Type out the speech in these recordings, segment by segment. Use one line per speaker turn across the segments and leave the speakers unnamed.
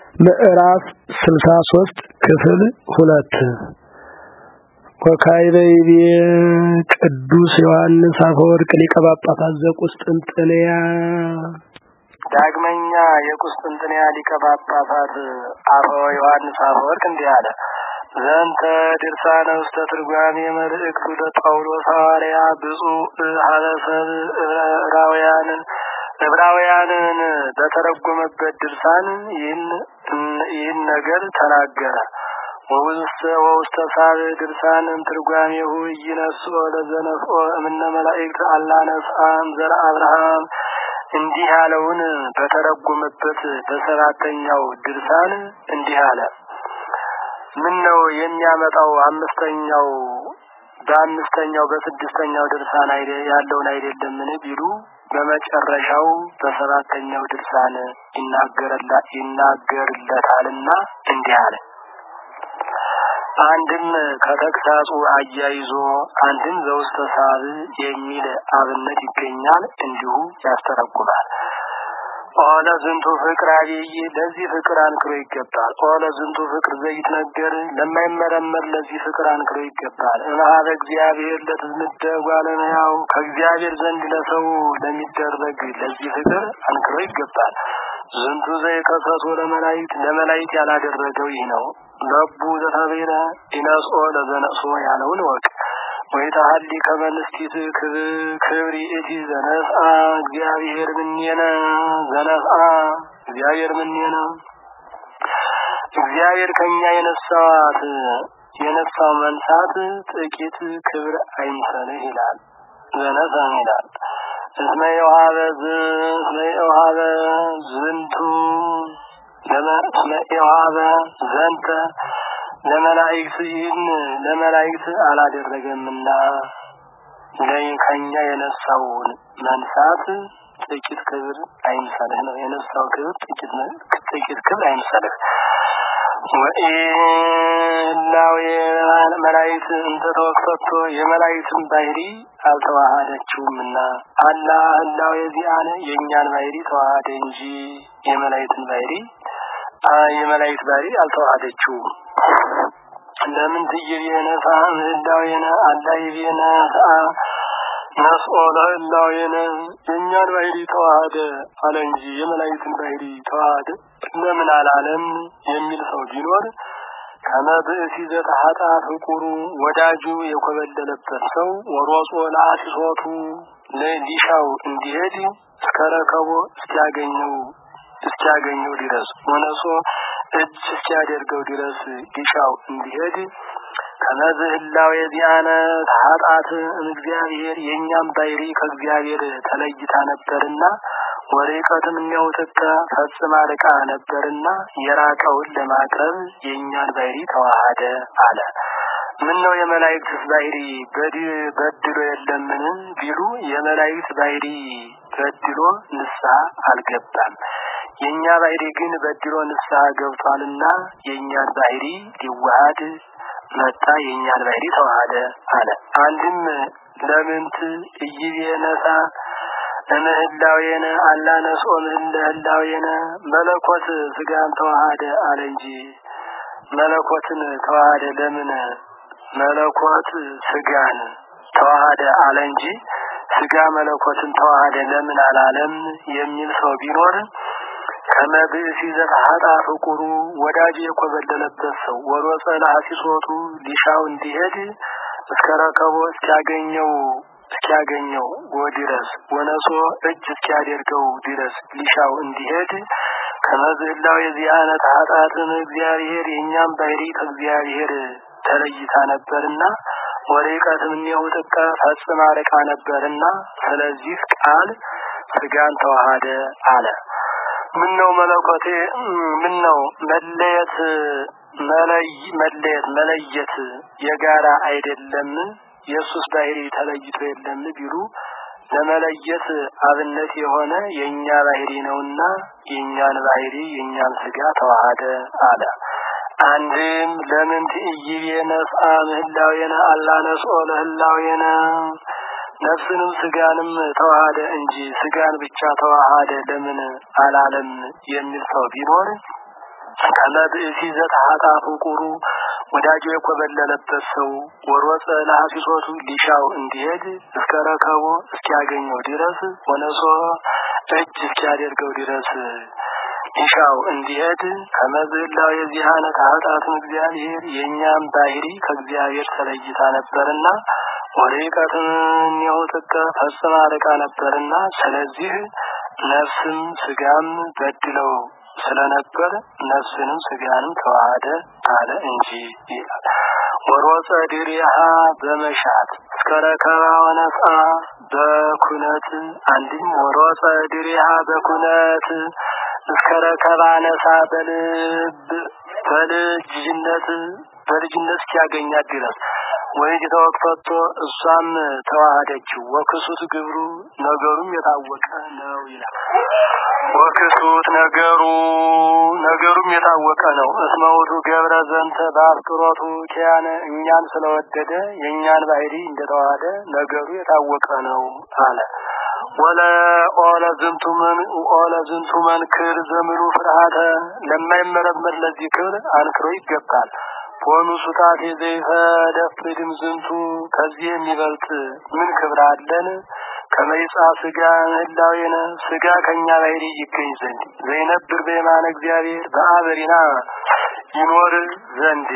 ምዕራፍ ስልሳ ሶስት ክፍል ሁለት ወካይበይቤ ቅዱስ ዮሐንስ አፈወርቅ ሊቀ ጳጳሳት ዘቁስጥንጥንያ
ዳግመኛ የቁስጥንጥንያ ሊቀ ጳጳሳት አፈ ዮሐንስ አፈወርቅ እንዲህ አለ። ዘንተ ድርሳነ ውስተ ትርጓሜ መልእክቱ ለጳውሎስ ሐዋርያ ብፁዕ ሀበሰብ ዕብራውያን ዕብራውያንን በተረጎመበት ድርሳን ይህን ይህን ነገር ተናገረ። ወውስተ ወውስተ ሳብ ድርሳን ትርጓሜሁ ኢይነስኦ ለዘነፍኦ እምነ መላእክት አላነስአም ዘር አብርሃም እንዲህ ያለውን በተረጎመበት በሰባተኛው ድርሳን እንዲህ አለ። ምን ነው የሚያመጣው አምስተኛው በአምስተኛው በስድስተኛው ድርሳን አይደ ያለውን አይደለምን ቢሉ በመጨረሻው በሰባተኛው ድርሳን ይናገርላ ይናገርለታልና እንዲህ አለ። አንድም ከተግሳጹ አያይዞ አንድም ዘውስተ ሳብ የሚል አብነት ይገኛል። እንዲሁ ያስተረጉማል። ኦለ ዝንቱ ፍቅር አብይ ለዚህ ፍቅር አንክሮ ይገባል። ኦለ ዝንቱ ፍቅር ዘይት ነገር ለማይመረመር ለዚህ ፍቅር አንክሮ ይገባል። እምኀበ እግዚአብሔር ለትዝምደ ጓለመያው ከእግዚአብሔር ዘንድ ለሰው ለሚደረግ ለዚህ ፍቅር አንክሮ ይገባል። ዝንቱ ዘይከሰሶ ለመላይት ለመላይት ያላደረገው ይህ ነው። ለቡ ዘተቤለ ኢነስኦ ለዘነሶ ያለውን ወቅ ወይታሀሊ ከመንስቲት ክብሪ እቲ ዘነስአ እግዚአብሔር ምኔነ ዘነስአ እግዚአብሔር ምኔነ እግዚአብሔር ከኛ የነሳዋት የነሳው መንሳት ጥቂት ክብር አይምሰልህ ይላል። ዘነሳም ይላል እስመ የውሃበ እስመ የውሃበ ዝንቱ እስመ የውሃበ ዘንተ ለመላእክት ይህን ለመላእክት አላደረገምና ለይ ከኛ የነሳውን መንሳት ጥቂት ክብር አይምሰልህ ነው። የነሳው ክብር ጥቂት ጥቂት ክብር አይምሰልህ። ወኢላዊ መላእክት እንተ ተወክፈቶ የመላእክትን ባህሪ አልተዋሃደችውምና አላ ህላው የዚአነ የእኛን ባህሪ ተዋሃደ እንጂ የመላእክትን ባህሪ የመላእክት ባህሪ አልተዋሃደችውም። ለምን ትይቤነ ሳም ህላዌነ አላ ይቤነ ሰአ ነስኦ ለህላዌነ የእኛን ባህሪ ተዋሃደ አለ እንጂ የመላእክትን ባህሪ ተዋሃደ ለምን አላለም የሚል ሰው ቢኖር ከመብእሲ ዘተሐጣ ፍቁሩ ወዳጁ የኮበለለበት ሰው ወሮጾ ለአሲሶቱ ለሊሻው እንዲሄድ እስከ ረከቦ እስኪያገኘው እስኪያገኘው ድረስ ወነሶ እጅ እስኪያደርገው ድረስ ሊሻው እንዲሄድ ከመዝህላው የዚያነ ተሐጣት እግዚአብሔር የእኛም ባይሪ ከእግዚአብሔር ተለይታ ነበርና ወርቀትም የሚያውጥተ ፈጽማ ርቃ ነበርና የራቀውን ለማቅረብ የእኛን ባይሪ ተዋሃደ አለ። ምን ነው የመላእክት ባይሪ በድሎ የለምን ቢሉ የመላእክት ባይሪ በድሎ ንስሐ አልገባም። የእኛ ባይሪ ግን በድሎ ንስሐ ገብቷልና የእኛን ባይሪ ሊዋሃድ መጣ። የእኛን ባይሪ ተዋሃደ አለ። አንድም ለምንት እይቤነሳ እምህላዌነ አላነሶ ምህላዌነ መለኮት ስጋን ተዋሃደ አለ እንጂ መለኮትን ተዋሃደ ለምን መለኮት ስጋን ተዋሃደ አለ እንጂ ስጋ መለኮትን ተዋሃደ ለምን አላለም የሚል ሰው ቢኖር ከመብእሲ ዘተሐጣ ፍቁሩ ወዳጅ የኮበለለበት ሰው ወሮጸ ለአሲሶቱ ሊሻው እንዲሄድ እስከ ረከቦ እስኪያገኘው እስኪያገኘው ወድረስ ወነሶ እጅ እስኪያደርገው ድረስ ሊሻው እንዲሄድ ከመዝህላው የዚያነ ተሐጣትን እግዚአብሔር የእኛም ባህሪ ከእግዚአብሔር ተለይታ ነበርና ወርቀትም እኒው ጥቀ ፈጽማ ርቃ ነበርና ስለዚህ ቃል ስጋን ተዋሃደ አለ። ምን ነው መለኮቴ ምን ነው መለየት መለይ መለየት መለየት የጋራ አይደለም የሱስ ባህሪ ተለይቶ የለም ቢሉ ለመለየት አብነት የሆነ የእኛ ባህሪ ነውና የእኛን ባህሪ የእኛን ስጋ ተዋሃደ አለ። አንድም ለምን ትእይቤ ነስአ ምህላዌነ አላነስኦ ለህላዌነ ነፍስንም ስጋንም ተዋሃደ እንጂ ስጋን ብቻ ተዋሃደ ለምን አላለም የሚል ሰው ቢኖር ከመብእሲ ዘተሐጣ ፍቁሩ ወዳጁ የኮበለለበት ሰው ወሮፀ ለሐሲሶቱ ሊሻው እንዲሄድ እስከ ረከቦ እስኪያገኘው ድረስ ወነሶ እጅ እስኪያደርገው ድረስ ሊሻው እንዲሄድ ከመዝላው የዚህ አይነት ኃጢአትም እግዚአብሔር የእኛም ባህሪ ከእግዚአብሔር ተለይታ ነበርና ወርቀትም ኒውጥቀ ፈጽማ ርቃ ነበርና ስለዚህ ነፍስም ስጋም በድለው ስለነበር ነፍስንም ስጋንም ተዋህደ አለ እንጂ ይላል። ወሮፀ ድሪሃ በመሻት እስከ ረከባ ወነጻ በኩነት አንድም ወሮፀ ድሪሃ በኩነት እስከ ረከባ ነሳ በልብ በልጅነት በልጅነት እስኪያገኛት ድረስ ወይ ተወቅፈቶ እሷም ተዋህደችው ወክሱት ግብሩ ነገሩም የታወቀ ነው ይላል። ወክሱት ነገሩ ነገሩም የታወቀ ነው። እስመውቱ ገብረ ዘንተ በአፍቅሮቱ ኪያነ እኛን ስለወደደ የእኛን ባህሪ እንደተዋሃደ ነገሩ የታወቀ ነው አለ። ወለ ኦለ ዝንቱ ምን ኦለ ዝንቱ መንክር ዘምሉ ፍርሃተ ለማይመረመር ለዚህ ክብር አንክሮ ይገባል። ሆኑ ሱጣቴ ዘይፈደፍድም ዝንቱ ከዚህ የሚበልጥ ምን ክብር አለን? ከመይጻ ስጋ ህላዌነ ስጋ ከኛ ባህሪ ይገኝ ዘንድ ዘይነብር በየማነ እግዚአብሔር በአበሪና ይኖር ዘንድ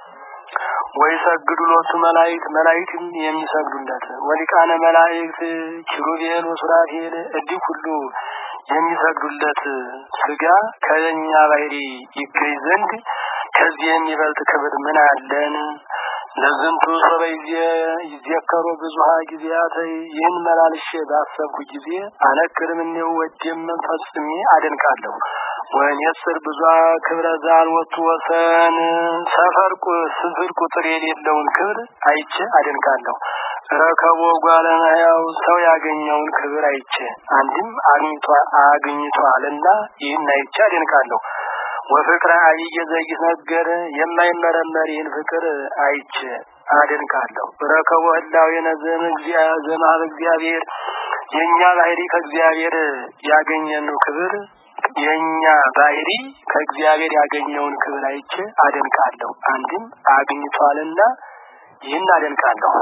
ወይ ሰግዱ ሎቱ መላእክት መላእክትም የሚሰግዱለት ወሊቃነ መላእክት ኪሩቤል ወሱራፌል እንዲህ ሁሉ የሚሰግዱለት ስጋ ከኛ ባህሪ ይገኝ ዘንድ ከዚህ የሚበልጥ ክብር ምን አለን? ለዝንቱ ሰበ ይዘከሩ ብዙሃ ጊዜያት ይህን መላልሼ ባሰብኩ ጊዜ አነክርም እኔው ወዴም ፈጽሜ አደንቃለሁ። ወኔስር ብዙ ክብረ ዛልወቱ ወሰን ሰፈር ስፍር ቁጥር የሌለውን ክብር አይቼ አደንቃለሁ። ረከቦ ጓለመያው ሰው ያገኘውን ክብር አይቼ አንድም አግኝቷልና ይህን አይቼ አደንቃለሁ። ወፍቅረ አብይ ዘይነገር የማይመረመር ይህን ፍቅር አይቼ አደንቃለሁ። ረከቦ ህላዌ ነዘም ዘማብ እግዚአብሔር የእኛ ባህሪ ከእግዚአብሔር ያገኘነው ክብር የእኛ ባህሪ ከእግዚአብሔር ያገኘውን ክብር አይቼ አደንቃለሁ። አንድም አግኝቷልና ይህን አደንቃለሁ።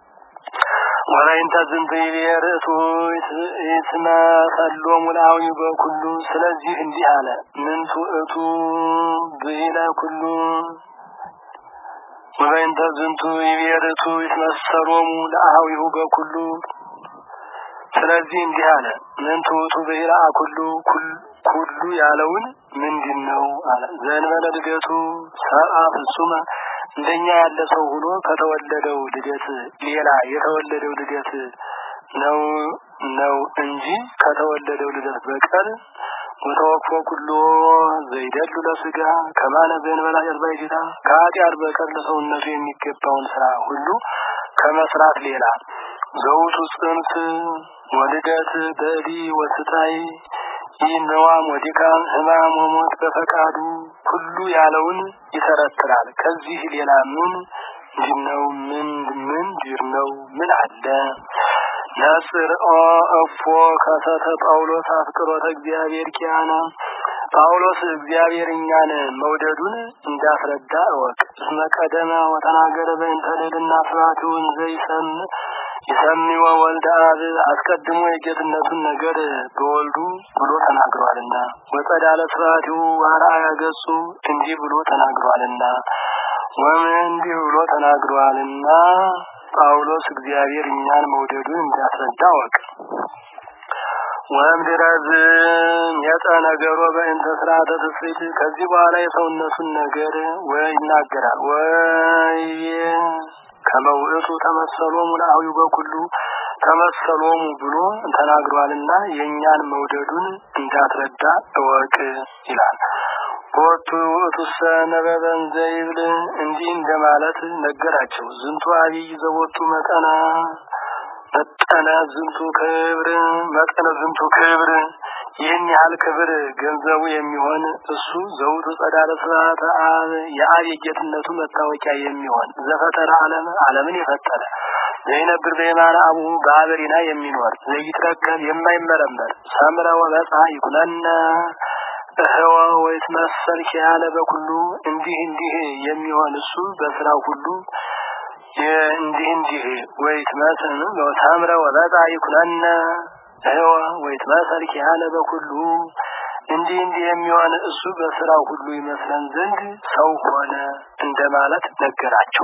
ወላይንተ ዝንቱ ይቤርቱ ይስመ ሰሎሙ ለአዊ በኩሉ ስለዚህ እንዲህ አለ ምንቱ እቱ ብሂለ ኩሉ ወላይንተ ዝንቱ ይቤርቱ ይስመ ሰሎሙ ለአዊሁ በኩሉ ስለዚህ እንዲህ አለ ምንቱ እቱ ብሂለ አኩሉ ኩሉ ያለውን ምንድን ነው አለ ዘንበለ ልደቱ ሰብአ ፍጹመ እንደኛ ያለ ሰው ሆኖ ከተወለደው ልደት ሌላ የተወለደው ልደት ነው ነው እንጂ ከተወለደው ልደት በቀር ወተወክፎ ኩሎ ዘይደሉ ለስጋ ከማነ ዘንበላ ጀርባይታ ከኃጢአት በቀር ለሰውነቱ የሚገባውን ስራ ሁሉ ከመስራት ሌላ ዘውቱ ጽንስ ወልደት በዲ ወስታይ ይህ ነዋም ወዲካም ህማም ወሞት በፈቃዱ ሁሉ ያለውን ይተረትራል። ከዚህ ሌላ ምን ነው? ምን ምን ዲር ነው? ምን አለ? ነጽር ኦ እፎ ከተተ ጳውሎስ አፍቅሮተ እግዚአብሔር ኪያነ ጳውሎስ እግዚአብሔር እኛን መውደዱን እንዳስረዳ እወቅ። እስመ ቀደመ ወተናገረ በእንተ ልዕልና ስብሐቲውን ዘይሰም ይሰሚወ ወልደ አብ አስቀድሞ የጌትነቱን ነገር በወልዱ ብሎ ተናግሯልና ወጸዳለ ስብሐቲሁ አርአያ ገጹ እንዲህ ብሎ ተናግሯልና ወምን እንዲህ ብሎ ተናግሯልና ጳውሎስ እግዚአብሔር እኛን መውደዱን እንዳስረዳ ወቅ ወምድረዝ የጠ ነገሮ በእንተ ስርዓተ ትስብእት ከዚህ በኋላ የሰውነቱን ነገር ወይ ይናገራል ወይ ከመውእቱ ተመሰሎሙ ለአዊ በኩሉ ተመሰሎሙ ብሎ ተናግሯልና የእኛን መውደዱን እንዳትረዳ እወቅ ይላል። ቦቱ ውእቱሰ ነበበን ዘይብል እንዲህ እንደማለት ነገራቸው። ዝንቱ አብይ ዘቦቱ መጠና መጠነ ዝንቱ ክብር መጠነ ዝንቱ ክብር ይህን ያህል ክብር ገንዘቡ የሚሆን እሱ ዘውቱ ጸዳለ ስብሐተ አብ የአብ የጌትነቱ መታወቂያ የሚሆን ዘፈጠረ ዓለም ዓለምን የፈጠረ ዘይነብር በየማነ አቡሁ በአበሪና የሚኖር ዘይትረከብ የማይመረመር ሰምረ ወመጽሐ ይኩነነ እህወ ወይት መሰል ያለ በኩሉ እንዲህ እንዲህ የሚሆን እሱ በስራው ሁሉ እንዲህ እንዲህ ወይት መስል ወታምረ ወበጣ ይኩነነ እህወ ወይት መሰል ያለ በኩሉ እንዲህ እንዲህ የሚሆን እሱ በስራው ሁሉ ይመስለን ዘንድ ሰው ሆነ እንደማለት ነገራቸው።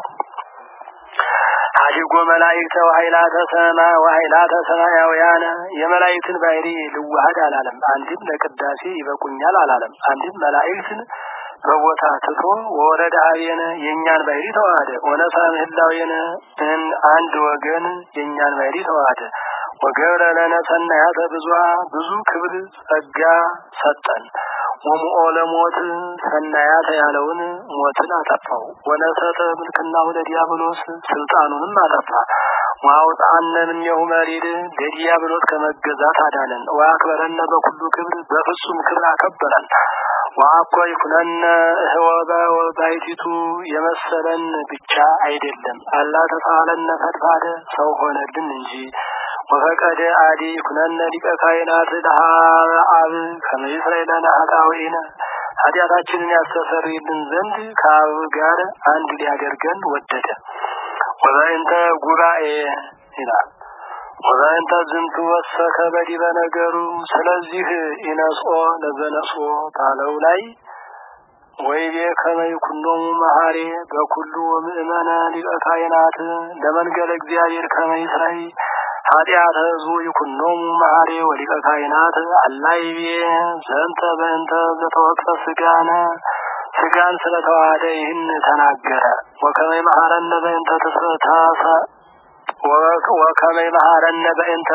አድጎ መላእክተ ወኃይላተ ሰማ ወኃይላተ ሰማያውያነ የመላእክትን ባህሪ ልዋሃድ አላለም። አንድም ለቅዳሴ ይበቁኛል አላለም። አንድም መላእክትን በቦታ ትቶ ወረደ አብየነ የእኛን ባህሪ ተዋሃደ። ወነሳ ምህላዌነ አንድ ወገን የእኛን ባህሪ ተዋሃደ። ወገብረ ለነ ሰናያተ ብዙሃ ብዙ ክብር ጸጋ ሰጠን። ወሙኦ ለሞት ሰናያተ ያለውን ሞትን አጠፋው። ወነሰተ ምልክናሁ ለዲያብሎስ ስልጣኑንም አጠፋ። ወአውጣነ እምኔሁ መሪድ ለዲያብሎስ ከመገዛት አዳነን። ወአክበረነ በኩሉ ክብር በፍጹም ክብር አከበረን። ወአኮ ይኩነነ እህወ ባሕቲቱ የመሰለን ብቻ አይደለም አላ ተሳለነ ፈድፋደ ሰው ሆነልን እንጂ ወፈቀደ አዲ ኩነነ ሊቀ ካህናት ለሃበ አብ ከመ ይስረይ ለነ ኃጣውኢነ ኃጢአታችንን ያስተሰርይልን ዘንድ ከአብ ጋር አንድ ሊያደርገን ወደደ። ወበእንተ ጉባኤ ይላል። ወበእንተ ዝንቱ ወሰከ በዲበ ነገሩ ስለዚህ ኢነስኦ ለዘነስኦ ባለው ላይ ወይቤ ከመ ይኩኖሙ መሐሬ በኩሉ ምእመነ ሊቀ ካህናት ለመንገለ እግዚአብሔር ከመ ይስረይ ኃጢአተ ህዝቡ ይኩኖሙ መሐሬ ወሊቀ ካህናት አላይቤ ዘንተ በእንተ ዘተወቅተ ስጋነ ስጋን ስለተዋሃደ ይህን ተናገረ። ወከመ መሐረነ በእንተ ተሰታሰ ወከመ መሐረነ በእንተ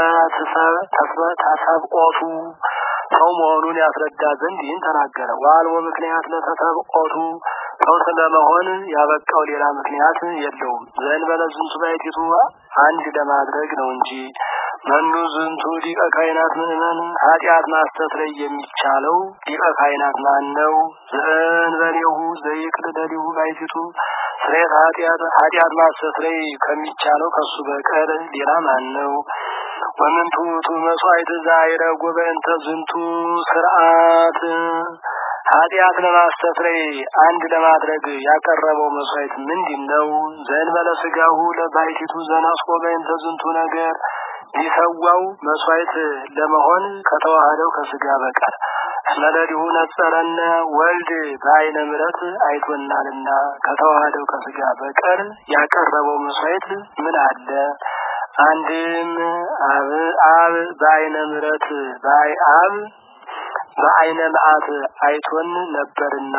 ተሰብቆቱ ሰው መሆኑን ያስረዳ ዘንድ ይህን ተናገረ። ዋልቦ ምክንያት ለተሰብቆቱ ሰው ስለመሆን ያበቃው ሌላ ምክንያት የለውም። ዘእንበለ ዝንቱ ባሕቲቱ አንድ ለማድረግ ነው እንጂ መኑ ዝንቱ ሊቀ ካህናት ምእመን ኃጢአት ማስተስረይ የሚቻለው ሊቀ ካህናት ማን ነው? ዘእንበሌሁ ዘይክል ለሊሁ ባሕቲቱ ስሬት ኃጢአት ኃጢአት ማስተስረይ ከሚቻለው ከሱ በቀር ሌላ ማን ነው? ወምንቱ ውእቱ መስዋዕት ዘአይረጎ በእንተ ዝንቱ ስርዓት ኃጢአት ለማስተስረይ አንድ ለማድረግ ያቀረበው መስዋዕት ምንድን ነው? ዘእንበለ ስጋሁ ለባሕቲቱ ዘነስቆ በእንተ ዝንቱ ነገር ሊሰዋው መስዋዕት ለመሆን ከተዋህደው ከስጋ በቀር ስለለዲሁ ነጸረነ ወልድ በአይነ ምሕረት አይቶናልና ከተዋህደው ከስጋ በቀር ያቀረበው መስዋዕት ምን አለ? አንድም አብ አብ በአይነ ምሕረት በአይ አብ በአይነ መዓት አይቶን ነበርና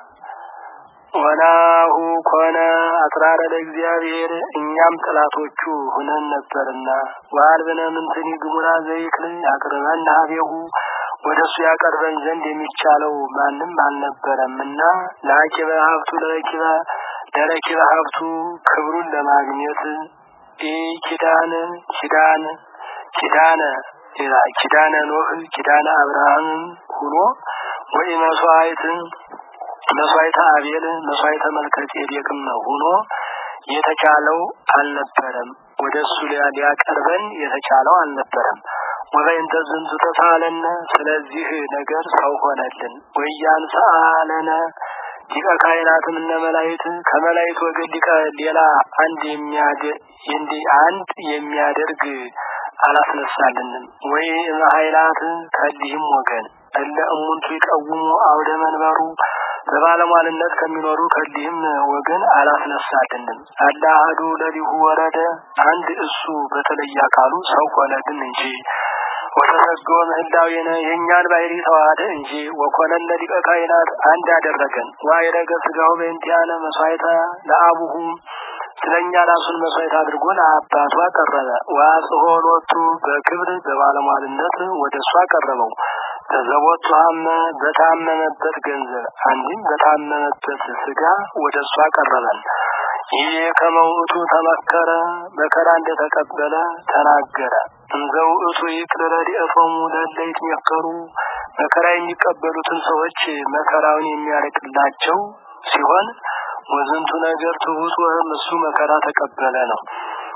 ወናሁ ኮነ አጽራረ ለእግዚአብሔር እኛም ጠላቶቹ ሁነን ነበርና ወአልብነ ምንትኒ ግሙራ ዘይክል ያቅርበን ሀቤሁ ወደ እሱ ያቀርበን ዘንድ የሚቻለው ማንም አልነበረምና ለአኪበ ሀብቱ ለረኪበ ለረኪበ ሀብቱ ክብሩን ለማግኘት ኢ ኪዳን ኪዳን ኪዳነ ኪዳነ ኖህ ኪዳነ አብርሃም ሁኖ ወይ መስዋዕት መስዋዕተ አቤል መስዋዕተ መልከ ጼዴቅም ሆኖ የተቻለው አልነበረም። ወደ እሱ ሊያቀርበን የተቻለው አልነበረም። ወበእንተ ዝንቱ ተሳለነ ስለዚህ ነገር ሰው ሆነልን። ወያንሰአለነ ሊቀ ካህናትም እነ መላእክት ከመላእክት ወገን ሊቀ ሌላ አንድ የሚያደ አንድ የሚያደርግ አላስነሳልንም። ወይ ኃይላት ከሊህም ወገን እለ እሙንቱ ይቀውሙ አውደ መንበሩ በባለሟልነት ከሚኖሩ ከሊህም ወገን አላስነሳልንም። አለ አሐዱ ለሊሁ ወረደ አንድ እሱ በተለየ አካሉ ሰው ሆነልን እንጂ ወተሰገወ ምህላዌነ የእኛን ባህሪ ተዋሃደ እንጂ ወኮነነ ሊቀ ካህናት አንድ አደረገን። ዋይረገ ስጋው በእንቲአነ መስዋዕተ ለአቡሁ ስለኛ ራሱን መስዋዕት አድርጎ ለአባቱ አቀረበ። ወአጽሖ ሎቱ በክብር በባለሟልነት ወደ እሱ አቀረበው። ተዘቦቱ ሀመ በታመመበት ገንዘብ አንድም በታመመበት ስጋ ወደ እሱ አቀረበን። ይህ ከመውእቱ ተመከረ መከራ እንደተቀበለ ተናገረ። እንዘ ውእቱ ይቅር ረድኤቶሙ ለእለ ይትመከሩ መከራ የሚቀበሉትን ሰዎች መከራውን የሚያርቅላቸው ሲሆን ወዝንቱ ነገር ትሑት ወህም እሱ መከራ ተቀበለ ነው።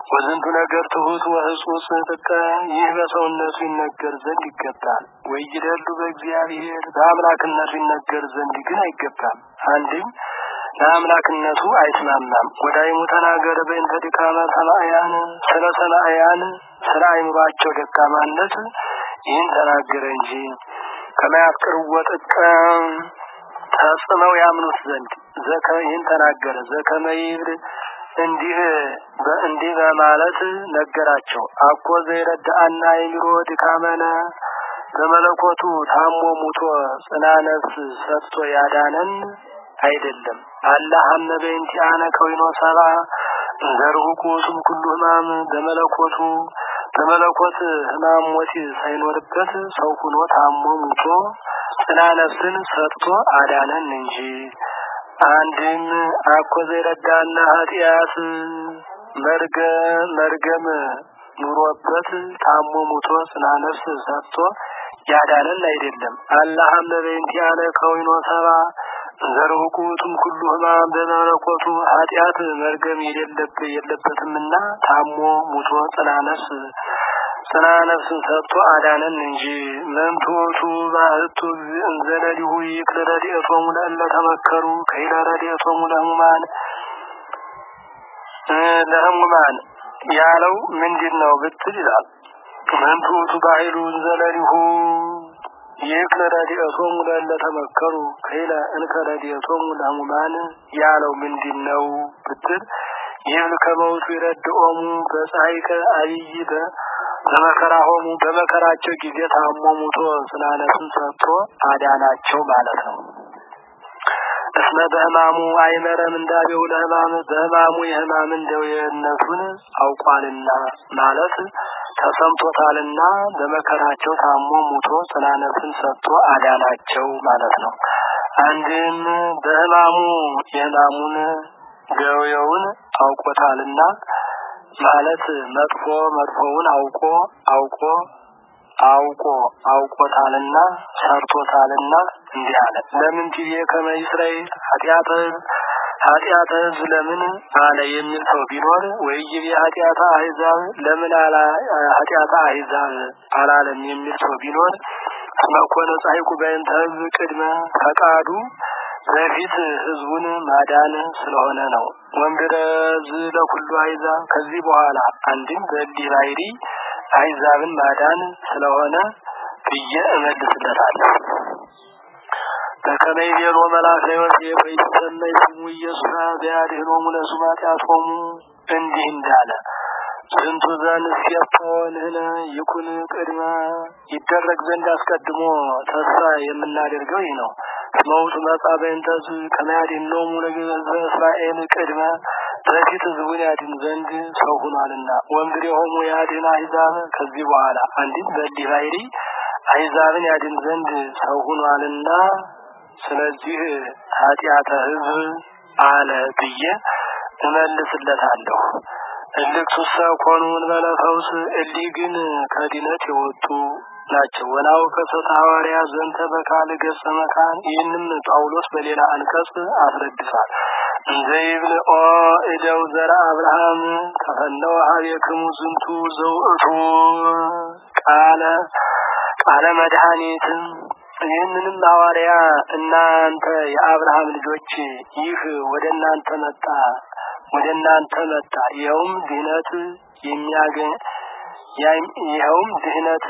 ወዝንቱ ነገር ትሁት ወህጹጽ ጥቀ ይህ በሰውነቱ ይነገር ዘንድ ይገባል። ወይደሉ በእግዚአብሔር በአምላክነቱ ይነገር ዘንድ ግን አይገባም። አንድም ለአምላክነቱ አይስማማም። ወዳይሙ ተናገረ በእንተ ድካመ ሰማእያን ስለ ሰማእያን ስለ አይምሯቸው ደካማነት ይህን ተናገረ እንጂ ከማያፍቅርዎ ጥቀ ተጽመው ያምኑት ዘንድ ዘከ ይህን ተናገረ ዘከመ ይብል እንዲህ በእንዲህ በማለት ነገራቸው። አኮ ዘይረዳአና የሚሮ ድካመነ በመለኮቱ ታሞ ሙቶ ጽና ነፍስ ሰጥቶ ያዳነን አይደለም። አላህ አመበ እንቲአነ ከዊኖ ሰባ ዘርሁቁ ስም ኩሉ ህማም በመለኮቱ በመለኮት ህማም ሞት ሳይኖርበት ሰው ሁኖ ታሞ ሙቶ ጽና ነፍስን ሰጥቶ አዳነን እንጂ አንድም አኮ ዘይረዳና ኃጢአት መርገም መርገም ኑሮበት ታሞ ሙቶ ጽና ነፍስ ሰጥቶ ያዳነን አይደለም። አላህ አመበይንቲያነ ከዊኖ ሰባ ዘርሁቁቱም ኩሉ ህማም በመለኮቱ ኃጢአት መርገም የሌለበት የለበትምና ታሞ ሙቶ ጽና ነፍስ ጽና ነፍስ ሰጥቶ አዳነን እንጂ መንቶቱ ባህቱ እንዘለሊሁ ይክል ረድኤቶሙ ለእለ ተመከሩ ከይለ ረድኤቶሙ ለህሙማን ለህሙማን ያለው ምንድን ነው ብትል ይላል። መንቶቱ ባህሉ እንዘለሊሁ ይክል ረድኤቶሙ ለእለ ተመከሩ ከይለ እንከ ረድኤቶሙ ለህሙማን ያለው ምንድን ነው ብትል ይብል ከመውቱ ይረድኦሙ በፀሐይከ አብይ በመከራ ሆሙ በመከራቸው ጊዜ ታሞ ሙቶ ስናነሱን ሰጥቶ አዳናቸው ማለት ነው። እስመ በህማሙ አይመረም እንዳቤው ለህማም በህማሙ የህማምን ደዌነቱን አውቋልና ማለት ተሰምቶታልና በመከራቸው ታሞ ሙቶ ስናነሱን ሰጥቶ አዳናቸው ማለት ነው። አንድም በህማሙ የህማሙን ደዌውን አውቆታልና ማለት መጥፎ መጥፎውን አውቆ አውቆ አውቆ አውቆታልና ሰርቶታልና እንዲህ አለ። ለምን ቲቪ ከመ እስራኤል ኃጢአተ ኃጢአተ ህዝብ ለምን አለ የሚል ሰው ቢኖር ወይ ይቤ ኃጢአተ አህዛብ ለምን አላ ኃጢአተ አህዛብ አላለም የሚል ሰው ቢኖር መኮነ ጻይቁ በእንተ ህዝብ ቅድመ ፈቃዱ በፊት ህዝቡን ማዳን ስለሆነ ነው። ወንድረዝ ለኩሉ አይዛብ ከዚህ በኋላ አንድም በእንዲህ ባይሪ አይዛብን ማዳን ስለሆነ ብዬ እመልስለታለሁ። በከመይ ቤሎ መልአከ ዮሴፍ ይሰመይ ስሙ ኢየሱስ ቢያድኅኖሙ ለሱማጢአቶሙ እንዲህ እንዳለ ዝንቱ ዘንሴፎ ንሕነ ይኩን ቅድመ ይደረግ ዘንድ አስቀድሞ ተስፋ የምናደርገው ይህ ነው። መውቱ መጻ በእንተዝ ከመያድኅኖሙ ለሕዝበ እስራኤል ቅድመ በፊት ህዝቡን ያድን ዘንድ ሰው ሆኗልና ወእምድሬሆሙ ያድኅን አሕዛብ ከዚህ በኋላ አንዲት በእንዲህ ባይሪ አሕዛብን ያድን ዘንድ ሰው ሆኗልና ስለዚህ ኃጢአተ ህዝብ አለ ብዬ እመልስለታለሁ። እልክቱሰ ኮኑ እንበለ ፈውስ እሊህ ግን ከድነት የወጡ ናቸው። ወናው ከሰት ሐዋርያ ዘንተ በካል ገጸ መካን ይህንም ጳውሎስ በሌላ አንቀጽ አስረድቷል። እንዘ ይብል ኦ እደው ዘረ አብርሃም ተፈነወ ሀቤክሙ ዝንቱ ዘውእቱ ቃለ ቃለ መድኃኒት ይህንንም ሐዋርያ እናንተ የአብርሃም ልጆች ይህ ወደ እናንተ መጣ ወደ እናንተ መጣ ይኸውም ድህነት የሚያገኝ ይኸውም ድህነት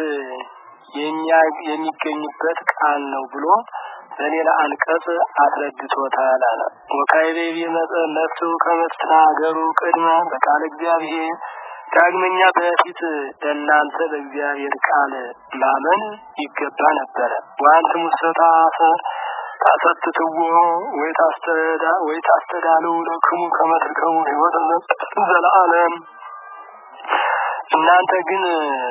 የሚገኝበት ቃል ነው ብሎ በሌላ አንቀጽ አስረድቶታል አለ። ወካይቤ መፍቱ ከመትናገሩ ቅድመ በቃል እግዚአብሔር ዳግመኛ በፊት ለእናንተ በእግዚአብሔር ቃል ማመን ይገባ ነበረ። ዋንት ሙሰታፈ ታሰትትዎ ወይ ታስተዳ ወይ ታስተዳለው ለክሙ ከመትርከሙ ህይወት ዘለዓለም እናንተ ግን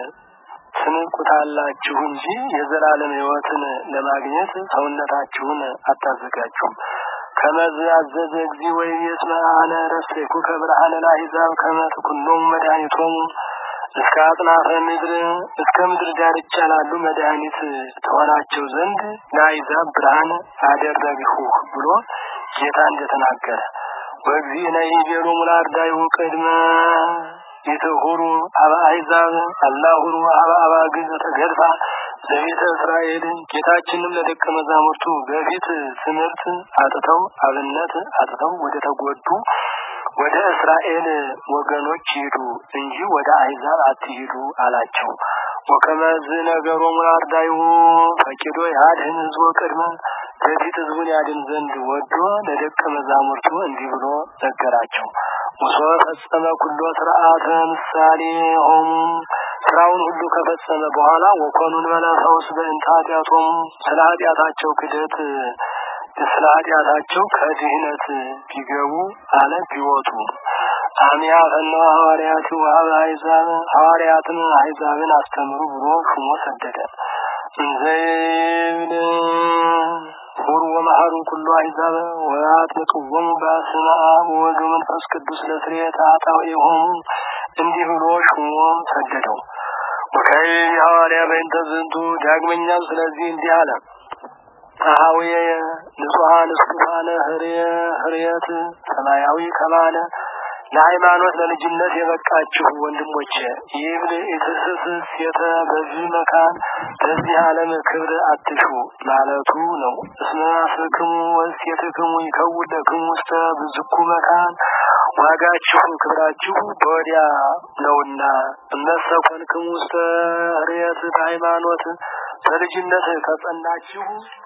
ትንቁታላችሁ እንጂ የዘላለም ህይወትን ለማግኘት ሰውነታችሁን አታዘጋጁም። ከመዝ አዘዘ እግዚ ወይ የስመ አነ ረሴኩ ከብርሃነ ለአሕዛብ ከመ ትኩኖሙ መድኃኒቶሙ እስከ አጽናፈ ምድር እስከ ምድር ዳርቻ ላሉ መድኃኒት ተሆናቸው ዘንድ ለአሕዛብ ብርሃን አደረግሁ ብሎ ጌታ እንደተናገረ ወእግዚእነ ይቤሉ ሙላርዳይሁ ቅድመ ይትሁሩ አበ አሕዛብ አላሁሩ አበ አባግዕ ተገድፋ ለቤተ እስራኤል ጌታችንም ለደቀ መዛሙርቱ በፊት ትምህርት አጥተው አብነት አጥተው ወደ ተጎዱ ወደ እስራኤል ወገኖች ሂዱ እንጂ ወደ አሕዛብ አትሂዱ አላቸው። ወከመዝ ነገሮሙ ለአርዳይሁ ፈቂዶ ያድህን ህዝቦ ቅድመ በፊት ህዝቡን ያድን ዘንድ ወዶ ለደቀ መዛሙርቱ እንዲህ ብሎ ነገራቸው። ሙሶ ፈጸመ ኩሎ ስርዓተ ምሳሌ ሆሙ ስራውን ሁሉ ከፈጸመ በኋላ ወኮኑን በለፈውስ በእንተ ኃጢአቶሙ ስለ ኃጢአታቸው ክደት ስለ ኃጢአታቸው ከድህነት ቢገቡ አለ ቢወጡ አሚያ ፈነወ ሐዋርያት ወሀበ አሕዛብ ሐዋርያትን አሕዛብን አስተምሩ ብሎ ሹሞ ሰደደ። እንዘይብል ሁሩ ወመሐሩ ኩሉ አሕዛብ ወአጥምቅዎሙ በስመ አብ ወወልድ ወመንፈስ ቅዱስ ለስርየተ ኃጣውኢሆሙ እንዲህ ብሎ ሹሞ ሰደደው። ወካይ ሐዋርያ በእንተ ዝንቱ ዳግመኛም ስለዚህ እንዲህ አለ። አሃውየ ንጹሐን እስኩፋነ ህርየ ህርየት ሰማያዊ ከማለ ለሃይማኖት ለልጅነት የበቃችሁ ወንድሞቼ ይብል ኢትስስ ሴተ በዚህ መካን በዚህ ዓለም ክብር አትሹ ማለቱ ነው። እስመ አፍክሙ ወሴትክሙ ይከውን ለክሙ ውስተ ብዝኩ መካን ዋጋችሁ ክብራችሁ በወዲያ ነውና እነሰ ኮንክሙ ውስተ ህርየት በሃይማኖት በልጅነት ከጸናችሁ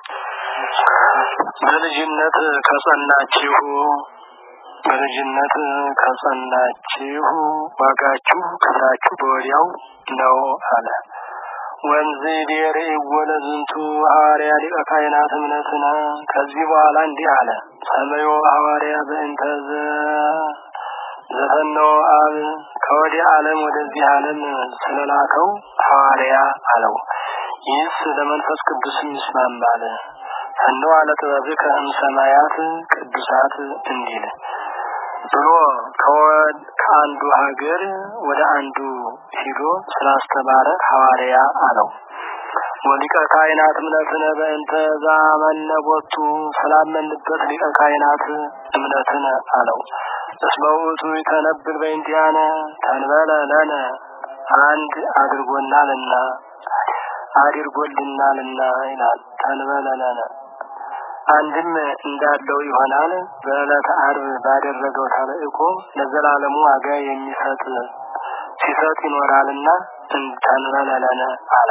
በልጅነት ከጸናችሁ በልጅነት ከጸናችሁ ዋጋችሁ ክብራችሁ በወዲያው ነው አለ። ወንዝ ዴር ወለ ዝንቱ ሐዋርያ ሊቀ ካህናት እምነትነ ከዚህ በኋላ እንዲህ አለ። ሰመዮ ሐዋርያ በእንተ ዘፈነው አብ ከወዲህ ዓለም ወደዚህ ዓለም ስለላከው ሐዋርያ አለው። ይህስ ለመንፈስ ቅዱስ ይስማማል። ፈነው አለ ጥበብከ እምሰማያት ቅዱሳት እንዲል ብሎ ከአንዱ ሀገር ወደ አንዱ ሂዶ ስላስተማረ ሐዋርያ አለው። ወሊቀ ካህናት እምነትነ በእንተ ዛመነ ቦቱ ስላመንበት ሊቀ ካህናት እምነትን አለው። እስመ ውእቱ ይተነብል በእንቲአነ ተንበለ ለነ አንድ አድርጎናልና አድርጎልናልና ይላል። ተንበለ ለነ አንድም እንዳለው ይሆናል። በዕለተ ዓርብ ባደረገው ተልእኮ ለዘላለሙ ዋጋ የሚሰጥ ሲሰጥ ይኖራልና ተንበለለነ አለ።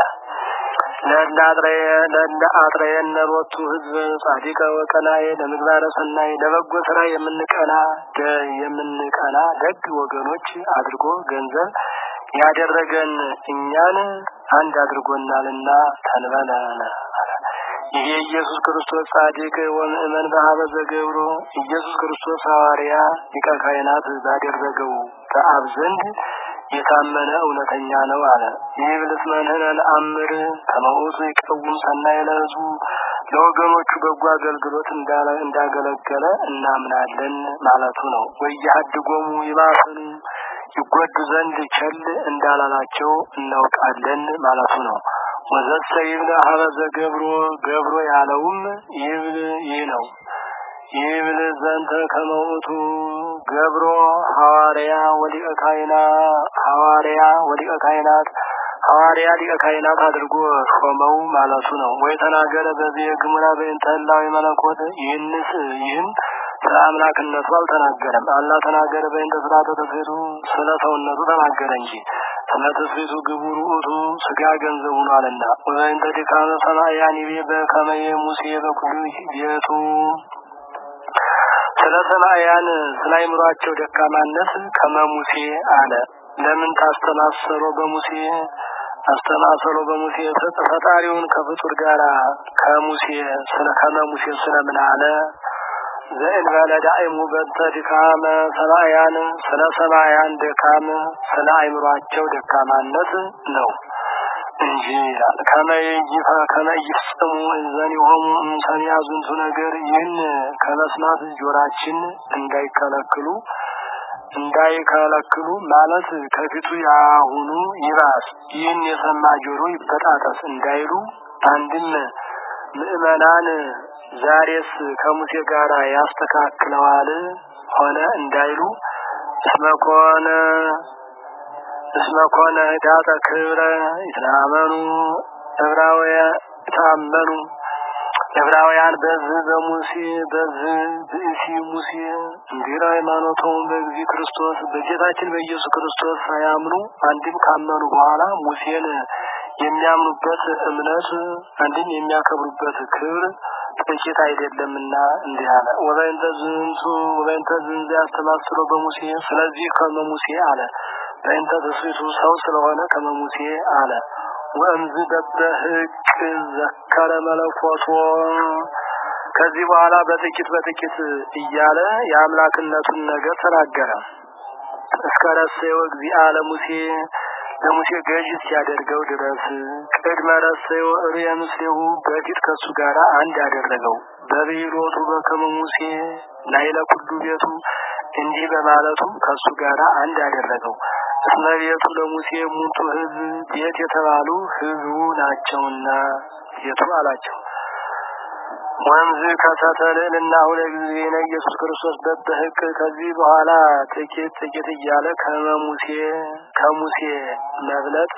ለእንደ አጥረየነ ሎቱ ህዝብ ጻዲቀ ወቀናዬ ለምግባረ ሰናይ ለበጎ ስራ የምንቀና የምንቀና ደግ ወገኖች አድርጎ ገንዘብ ያደረገን እኛን አንድ አድርጎናልና ተንበለለነ ይሄ ኢየሱስ ክርስቶስ ጻድቅ ወምእመን በሀበ ዘገብሮ ኢየሱስ ክርስቶስ ሐዋርያ ሊቀ ካህናት ባደረገው ከአብ ዘንድ የታመነ እውነተኛ ነው አለ። ይህ ብልስ መንህነ ለአምር ከመውቱ ይቀውም ሰናይ ለህዝቡ ለወገኖቹ በጎ አገልግሎት እንዳገለገለ እናምናለን ማለቱ ነው። ወያድጎሙ ይባስኑ ይጎዱ ዘንድ ቸል እንዳላላቸው እናውቃለን ማለቱ ነው። ወዘሰ ይብለ ሀበዘ ገብሮ ገብሮ ያለውም ይብል ይህ ነው። ይብል ዘንተ ከመውቱ ገብሮ ሐዋርያ ወሊቀ ካህና ሐዋርያ ወሊቀ ካህናት ሐዋርያ ሊቀ ካህናት አድርጎ ሾመው ማለቱ ነው። ወይ ተናገረ በዚህ ግሙራ በእንተ ህላዌ መለኮት ይህንስ ይህም ስለ አምላክነቱ አልተናገረም። አላ ተናገረ በእንተ ስርዓተ ተስፌቱ ስለ ሰውነቱ ተናገረ እንጂ ስለ ተስፌቱ ግቡር ውእቱ ስጋ ገንዘቡ ሆኗልና። ወበእንተ ድካመ ሰማያን ይቤ በከመየ ሙሴ በኩሉ ቤቱ ስለ ሰማያን ስለ አይምሯቸው ደካማነት ከመሙሴ አለ። ለምን ታስተማሰሮ በሙሴ አስተማሰሮ በሙሴ ፈጣሪውን ከፍጡር ጋር ከሙሴ ስለ ከመሙሴ ስለምን አለ? ዘእንበለ ዳእሙ በንተ ድካመ ሰማያን ስለ ሰማያን ድካም ስለ አይምሯቸው ደካማነት ነው እንጂ ይላል። ከመይይፋ ከመይፍጽሙ ዘኒሆሙ እምሰሚያ ዝንቱ ነገር ይህን ከመስማት ጆራችን እንዳይከለክሉ እንዳይከለክሉ ማለት ከፊቱ ያሁኑ ይባስ ይህን የሰማ ጆሮ ይበጣጠስ እንዳይሉ አንድም ምዕመናን ዛሬስ ከሙሴ ጋር ያስተካክለዋል ሆነ እንዳይሉ እስመኮነ እስመኮነ ዳተ ክብረ ይትናመኑ ዕብራውያን ታመኑ ዕብራውያን በዚህ በሙሴ በዚህ ብእሲ ሙሴ እንዲራ ሃይማኖቶም በጊዜ ክርስቶስ በጌታችን በኢየሱስ ክርስቶስ ሳያምኑ አንድም ካመኑ በኋላ ሙሴን የሚያምኑበት እምነት አንድም የሚያከብሩበት ክብር ጥቂት አይደለምና እንዲህ አለ። ወበእንተ ዝንቱ ወበእንተ ዝንቱ ያስተማስሎ በሙሴ ስለዚህ ከመሙሴ አለ። በእንተ ትስቱ ሰው ስለሆነ ከመሙሴ አለ። ወእምዝ በበህቅ ዘከረ መለኮቶ ከዚህ በኋላ በጥቂት በጥቂት እያለ የአምላክነቱን ነገር ተናገረ። እስከ ረሰዮ እግዚአ ለሙሴ ለሙሴ ገዥ ሲያደርገው ድረስ ቅድመ ረሰዮ እርየ ምስሌሁ በፊት ከሱ ጋር አንድ ያደረገው በብሂሎቱ በከመ ሙሴ ላይለ ኩሉ ቤቱ እንዲህ በማለቱ ከሱ ጋር አንድ ያደረገው እስመ ቤቱ ለሙሴ ሙንቱ ህዝብ ቤት የተባሉ ህዝቡ ናቸውና ቤቱ አላቸው። ወንዝ ከተተልዕልና ሁለት ጊዜ ነው ኢየሱስ ክርስቶስ በበህቅ ከዚህ በኋላ ጥቂት ጥቂት እያለ ከመሙሴ ከሙሴ መብለጥ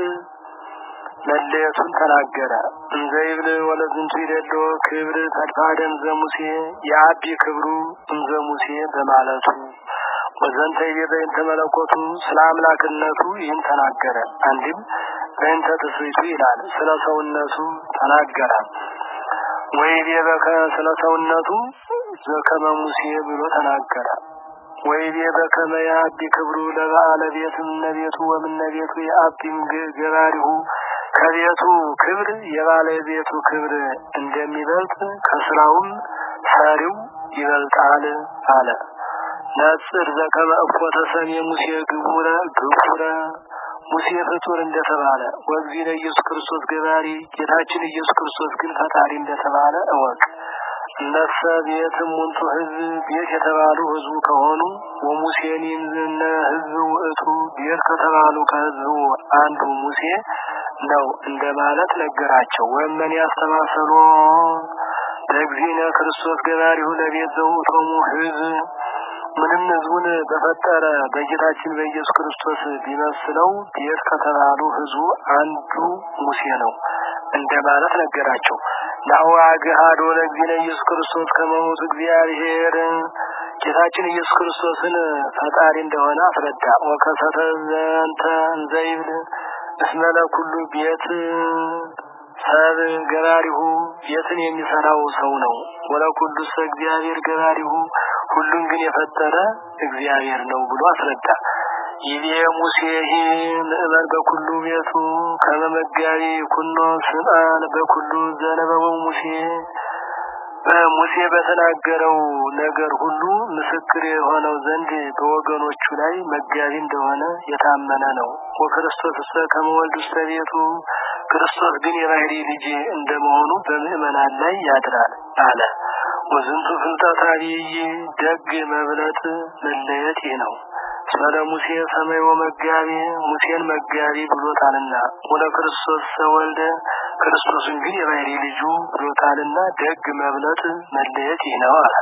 መለየቱን ተናገረ። እንዘ ይብል ወለዝንቱ ይደሎ ክብር ተድፋደም ዘሙሴ የአቢ ክብሩ እንዘ ሙሴ በማለቱ ወዘንተ ይቤ በእንተ መለኮቱ ስለ አምላክነቱ ይህን ተናገረ። አንድም በእንተ ትስብእቱ ይላል ስለ ሰውነቱ ተናገረ። ወይቤ በከ ስለ ሰውነቱ ዘከመ ሙሴ ብሎ ተናገረ። ወይቤ በከመ የአቢ ክብሩ ለበዓለ ቤትም እመቤቱ ወምነቤቱ የአቢም ገባሪሁ ከቤቱ ክብር የባለቤቱ ክብር እንደሚበልጥ ከስራውም ሰሪው ይበልጣል አለ። ነጽር ዘከመ እፎተ ሰሜ ሙሴ ግቡረ ግቡረ ሙሴ ፍጡር እንደተባለ ወእግዚእነ ኢየሱስ ክርስቶስ ገባሪ ጌታችን ኢየሱስ ክርስቶስ ግን ፈጣሪ እንደተባለ እወቅ። እነሰ ቤትም ሙንቱ ህዝብ ቤት የተባሉ ህዝቡ ከሆኑ ወሙሴኒም ዝነ ህዝብ ውእቱ ቤት ከተባሉ ከህዝቡ አንዱ ሙሴ ነው እንደማለት ነገራቸው። ወመን ያስተማሰሎ ለእግዚእነ ክርስቶስ ገባሪሁ ለቤት ዘውእቶሙ ህዝብ ምንም ህዝቡን በፈጠረ በጌታችን በኢየሱስ ክርስቶስ ቢመስለው ቤት ከተባሉ ህዝቡ አንዱ ሙሴ ነው እንደማለት ነገራቸው። ናሁ አግሃዶ ለእግዚእነ ኢየሱስ ክርስቶስ ከመሞቱ እግዚአብሔር ጌታችን ኢየሱስ ክርስቶስን ፈጣሪ እንደሆነ አስረዳ። ወከሰተ ዘንተ እንዘይብል እስመ ለኩሉ ቤት ሰብ ገባሪሁ ቤትን የሚሰራው ሰው ነው። ወለኩሉ ሰ እግዚአብሔር ገባሪሁ ሁሉን ግን የፈጠረ እግዚአብሔር ነው ብሎ አስረዳ። ይቤ ሙሴ ምእመን በኩሉ ቤቱ ከመመጋቢ ኩኖ ስልጣን በኩሉ ዘነበበው ሙሴ ሙሴ በተናገረው ነገር ሁሉ ምስክር የሆነው ዘንድ በወገኖቹ ላይ መጋቢ እንደሆነ የታመነ ነው። ወክርስቶስ እሰ ከመወልድ ውስተ ቤቱ ክርስቶስ ግን የባህሪ ልጅ እንደመሆኑ በምእመናን ላይ ያድራል አለ። ወዝንቱ ፍልጠት አብይ ደግ መብለጥ መለየት ይህ ነው። ስለ ሙሴ ሰማይ መጋቢ ሙሴን መጋቢ ብሎታልና ወለ ክርስቶስ ሰወልደ ክርስቶስን ግን የባህሪ ልጁ ብሎታልና ደግ መብለጥ መለየት ይህ ነው አለ።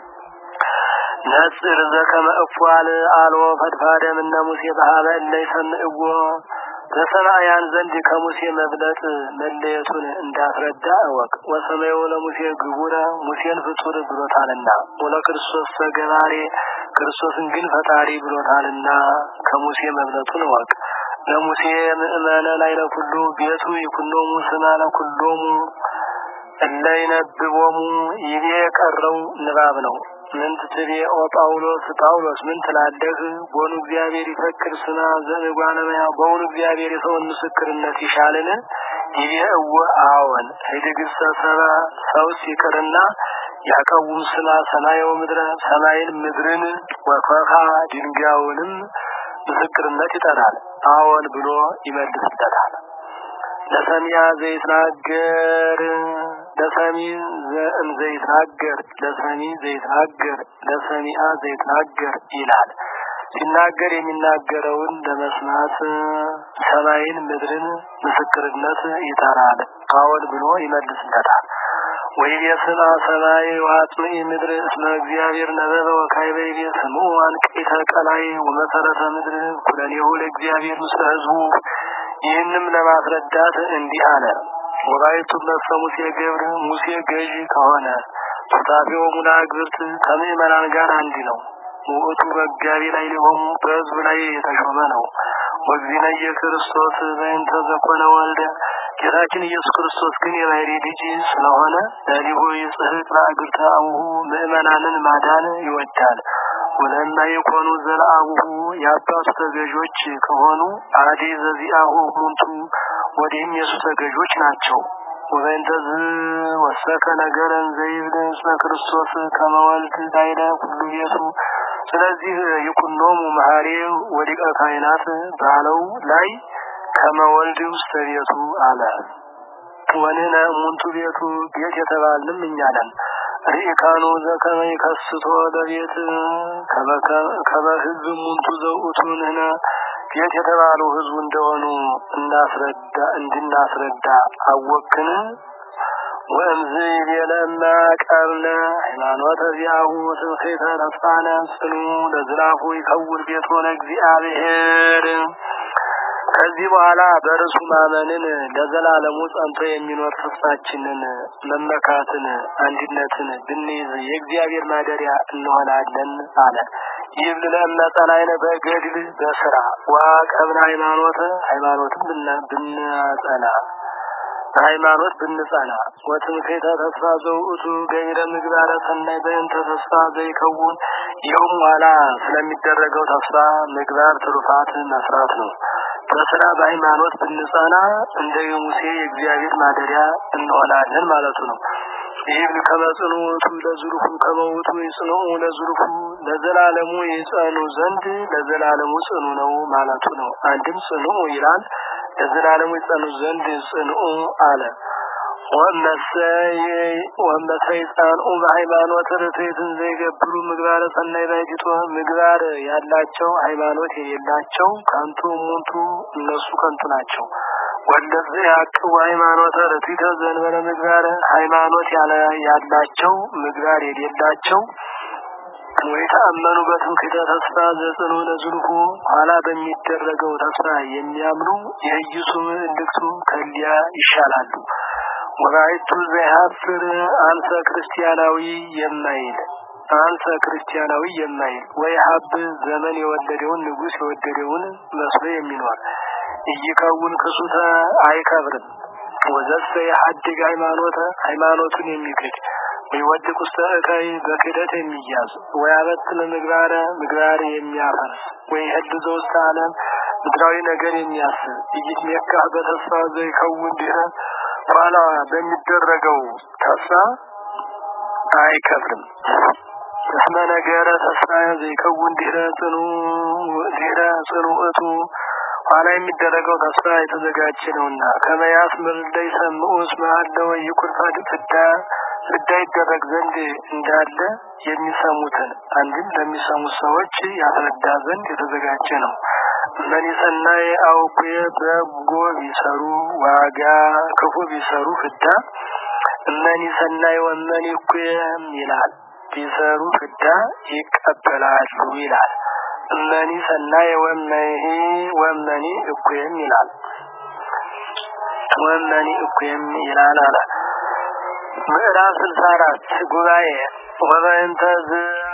ነጽር ዘከመ እፏል አልዎ ፈድፋደም እነ ሙሴ በሀበ እለ ይሰምዕዎ በሰማያን ዘንድ ከሙሴ መብለጥ መለየቱን እንዳስረዳ እወቅ። ወሰማዩ ለሙሴ ግቡረ ሙሴን ፍጡር ብሎታልና ወለ ክርስቶስ ሰገባሬ ክርስቶስን ግን ፈጣሪ ብሎታልና ከሙሴ መብለጡን እወቅ። ለሙሴ ምእመነ ላይ ለኩሉ ቤቱ ይኩኖሙ ስማ ለኩሎሙ እለ ይነብቦሙ ይቤ የቀረው ንባብ ነው። ምን ትትቤ ኦ ጳውሎስ ጳውሎስ ምን ትላለህ? ቦኑ እግዚአብሔር ይፈክር ስማ ዘእጓለመያ በውኑ እግዚአብሔር የሰውን ምስክርነት ይሻልን? ይቤ እወ አዎን ህድግሰ ሰባ ሰውስ ይቅርና ያቀውም ስማ ሰማየው ምድረ ሰማይን ምድርን ወፈኻ ድንጋዩንም ምስክርነት ይጠራል። አዎን ብሎ ይመልስለታል። ለሰሚያ ዘይትናገር ለሰሚ ዘእም ዘይትናገር ለሰሚ ዘይትናገር ለሰሚያ ዘይትናገር ይላል። ሲናገር የሚናገረውን ለመስማት ሰማይን ምድርን ምስክርነት ይጠራል። አዎን ብሎ ይመልስለታል። ወይቤስማ ሰማይ ዋጽምዒ ምድር እስመ እግዚአብሔር ነበበ ወካዕበ ይቤ ስምዑ አንቅዕተ ቀላይ ወመሰረተ ምድር ኩለኔሁ ለእግዚአብሔር ምስለ ሕዝቡ ይህንም ለማስረዳት እንዲህ አለ። ወባይቱ ነፍሰ ሙሴ ገብር ሙሴ ገዢ ከሆነ ሱታፌው ሙላ ግብርት ከምዕመናን ጋር አንድ ነው። ውእቱ በጋቢ ላይ ሊሆኑ በሕዝብ ላይ የተሾመ ነው። ወግዚነ ኢየሱስ በእንተ ዘኮነ ወልደ ጌታችን ኢየሱስ ክርስቶስ ግን የባሕሪ ልጅ ስለሆነ ለሊሁ ይጽሕቅ ለእግርተ አቡሁ ምዕመናንን ማዳን ይወዳል። ወለማ የኮኑ ዘለአቡሁ የአባቱ ተገዦች ከሆኑ አዲ ዘዚአሁ ሙንቱ ወዲህም የሱ ተገዦች ናቸው። ወበእንተዝ ወሰከ ነገረን ዘይብል እስመ ክርስቶስ ከመወልድ ላይለ ሁሉ ቤቱ ስለዚህ ይኩኖሙ መሐሬ ወሊቀ ካህናት ባለው ላይ ከመወልድ ውስተ ቤቱ አለ። ወንህነ እሙንቱ ቤቱ ቤት የተባልንም እኛ ነን። ርኢካኑ ዘከመ ይከስቶ ለቤት ከመ ሕዝብ እሙንቱ ዘውእቱ ንሕነ ቤት የተባሉ ሕዝቡ እንደሆኑ እናስረዳ እንድናስረዳ አወክን ወእምዝ ይቤለማ ቀብለ ሃይማኖተ ዚአሁ ትምክህተ ተስፋነ ጽኑ ለዝላፉ ይከውር ቤቶ ለእግዚአብሔር ከዚህ በኋላ በርሱ ማመንን ለዘላለሙ ጸንቶ የሚኖር ተስፋችንን መመካትን አንድነትን ብንይዝ የእግዚአብሔር ማደሪያ እንሆናለን አለ። ይህ ለመጸናይነ በገድል በስራ ዋቀብን ሃይማኖት ሃይማኖትን ብናጸና በሃይማኖት ብንጸና ወትምክህተ ተስፋ ዘውእቱ ገይረ ምግባረ ሰናይ በእንተ ተስፋ ዘይከውን ይኸውም ኋላ ስለሚደረገው ተስፋ ምግባር ትሩፋት መስራት ነው። በስራ በሃይማኖት ብንጸና እንደ ሙሴ የእግዚአብሔር ማደሪያ እንሆናለን ማለቱ ነው። ይህም ከመጽኑ ውእቱ ለዝሩፉ ከመውቱ ይጽንዑ ለዝሩፉ ለዘላለሙ ይጸኑ ዘንድ ለዘላለሙ ጽኑ ነው ማለቱ ነው። አንድም ጽኑ ይላል ለዘላለሙ ይጸኑ ዘንድ ጽንዑ አለ። ወመሰይ ጻንኡ በሃይማኖት ርትዕትን ዘይገብሩ ምግባረ ሰናይ ባይጅቶ ምግባር ያላቸው ሃይማኖት የሌላቸው ከንቱ ሙንቱ እነሱ ከንቱ ናቸው። ወለዚህ ያቅቡ ሃይማኖተ ርትዕተ ዘንበለ ምግባር ሃይማኖት ያላቸው ምግባር የሌላቸው ወይተአመኑ በትምክህተ ተስፋ ዘጽኑ ለዝልኩ ኋላ በሚደረገው ተስፋ የሚያምኑ የኢየሱ ምልክቱ ከሊያ ይሻላሉ። ወራይቱ ዘይሀፍር አንሰ ክርስቲያናዊ የማይል አንሰ ክርስቲያናዊ የማይል ወይ ሀብ ዘመን የወለደውን ንጉሥ የወደደውን መስሎ የሚኖር እይከውን ክሱተ አይከብርም። ወዘሰ የሀድግ ሃይማኖተ ሃይማኖቱን የሚክድ ወይወድቅ ውስተ እከይ በክደት የሚያዝ ወያበትን ምግባረ ምግባር የሚያፈርስ ወይ ህድ ዘውስተ ዓለም ምድራዊ ነገር የሚያስብ ኢይትሜካህ በተስፋ ዘይከውን ድህረ ኋላ በሚደረገው ተስፋ አይከብርም። እስመ ነገረ ተስፋ ዘይከውን ድህረ ጽኑ ድህረ ጽኑዕቱ ኋላ የሚደረገው ተስፋ የተዘጋጀ ነውና ከመያስ ምርለይ ሰምዑ እስመ አለ ወይኩን ፍዳ ፍዳ ይደረግ ዘንድ እንዳለ የሚሰሙትን አንድም ለሚሰሙት ሰዎች ያስረዳ ዘንድ የተዘጋጀ ነው። መኒ ሰናይ አውኩየ በጎ ቢሰሩ ዋጋ ክፉ ቢሰሩ ፍዳ እመኒ ሰናይ ወመኒ እኩየም ይላል። ቢሰሩ ፍዳ ይቀበላሉ ይላል። እመኒ ሰናይ ወመኒ ወመኒ እኩየም ይላል። ወመኒ እኩየም ይላል አለ። ምዕራፍ ስልሳ አራት ጉባኤ ወበእንተ